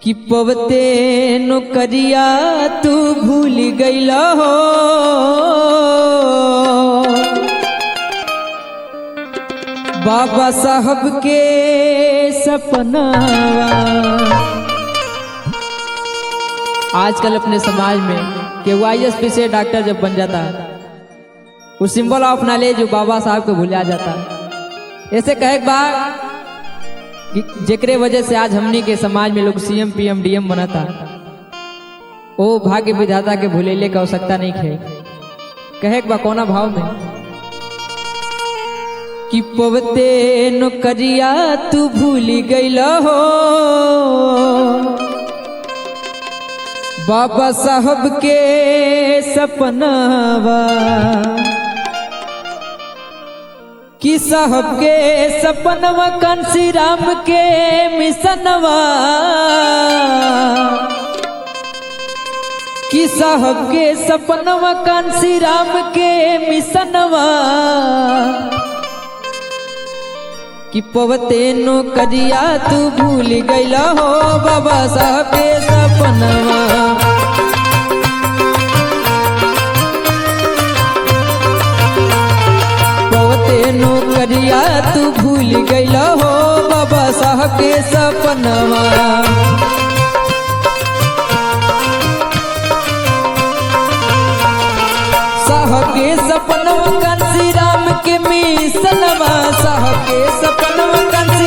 कि पवते नौकरिया तू भूल गईल हो बाबा साहब के सपनावा आजकल अपने समाज में कि वाईएस पी से डॉक्टर जब बन जाता वो सिंबल ऑफ नॉलेज जो बाबा साहब को भूला जाता ऐसे कहे एक बार कि जेकरे वजह से आज हमनी के समाज में लोग सीएम पीएम डीएम बनता ओ भाग्य विधाता के भूलेले का आवश्यकता नहीं खे कहे एक बा कोना भाव में कि पवते नौकरिया तू भूल गईल हो बाबा साहब के सपनावा कि साहब के सपनवा कंसी राम के मिसनवा कि साहब के सपनवा कंसी राम के मिसनवा कि पवते नो करिया तू भूल गईला हो बाबा साहब के सपनवा पवते नो करिया तू भूल गईला हो बाबा साहब के सपनवा साहब के सपनवा कंसी राम के मिसनवा साहब के सपनवा कंसी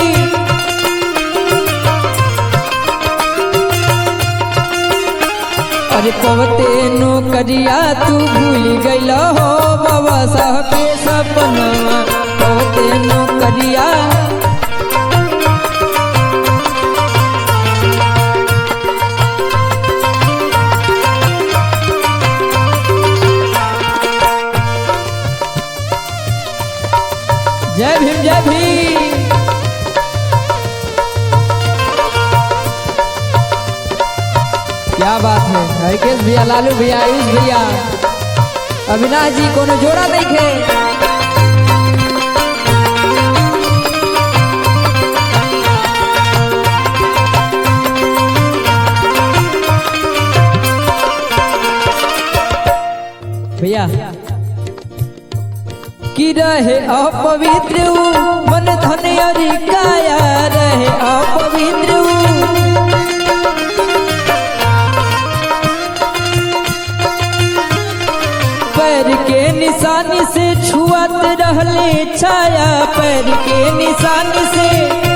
अरे पवते नो करिया तू भूल गईल हो बाबा साहब के सपनवा पवते नो करिया जय भीम जय भीम क्या बात है हरकेश भैया लालू भैया आयुष भैया अविनाश जी कोनो जोड़ा नहीं खे भैया कि रहे अपवित्र ऊ, मन धन अरि काया रहे अपवित्र ऊ। पैर के निशानी से छुअत रहले छाया पैर के निशानी से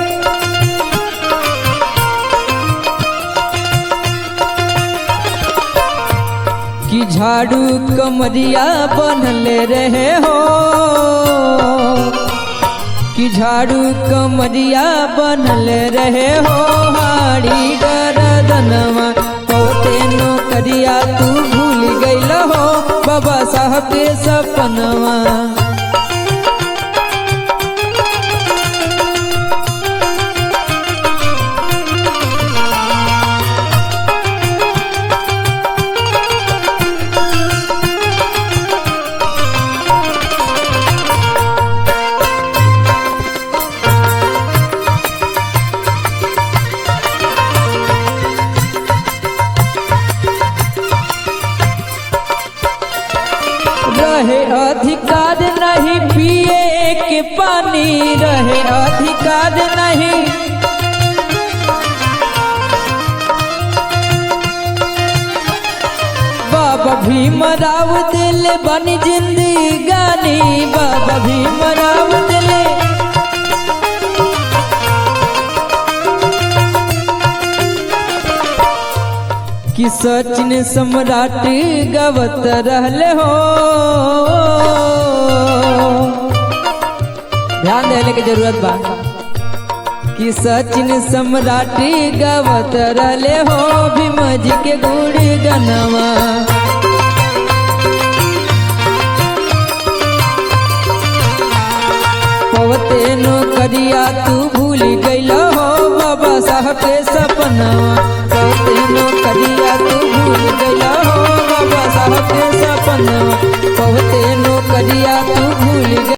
कि झाड़ू कमरिया बनले रहे हो कि झाड़ू कमरिया बनले रहे हो हाड़ी गरदनवा होते नो करिया तू भूल गईल हो बाबा साहब के सपनवा रहे अधिकार नहीं पिए के पानी रहे अधिकार नहीं बाबा भीमराव दिल बनी जिंदगानी बाबा भीमराव दिल कि सचिन सम्राट गवत रहले हो ध्यान देने की जरूरत बा कि सचिन सम्राट गवत रहले हो भीम जी के गुड़ गनवा पवते नो करिया तू भूल गईल हो बाबा साहब के सपनवा पवते नो करिया तू भूल गईल हो बाबा साहब के सपनवा पवते नो करिया तू भूल गई